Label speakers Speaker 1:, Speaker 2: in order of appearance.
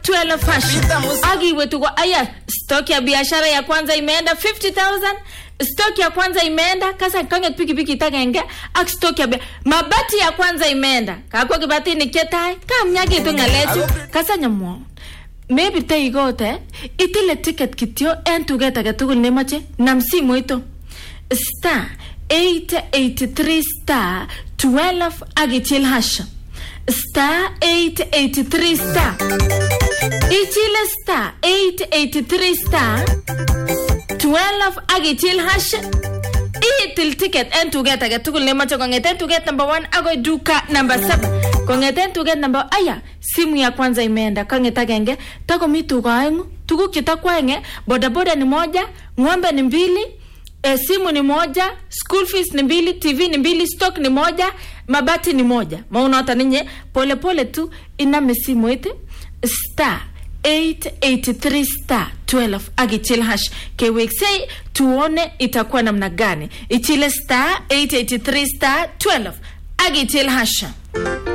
Speaker 1: 12 fashion akiwe tuko aya stock ya biashara ya kwanza imeenda 50000 stock ya kwanza imeenda kasa kanget pikipiki itagenge ak stock ya bia- mabati ya kwanza imeenda kakwa kibati ni ketai kamnyakitu ngalechu kasa nyamwon mebirte ikote itile ticket kityo en tuget age tugul nemoche nam simoito star 883 star 12 ak ichil hash star 883 star ichile star 883 star 12 ak ichil hash itil ticket en tuget age tugul nemoche kong'eten tuget number 1 akoi duka number 7 kong'eten tuget number aya simu ya kwanza imeenda kang'et agenge takomi tuga aeng'u tuguk chetakwaenge bodaboda ni moja ng'ombe ni mbili e, simu ni moja school fees ni mbili tv ni mbili stock ni moja mabati ni moja maunota ninye polepole tu iname simu iti star 883 star 12 akichil hash keweksei tuone itakuwa namna gani ichile star 883 star 12 akichil hash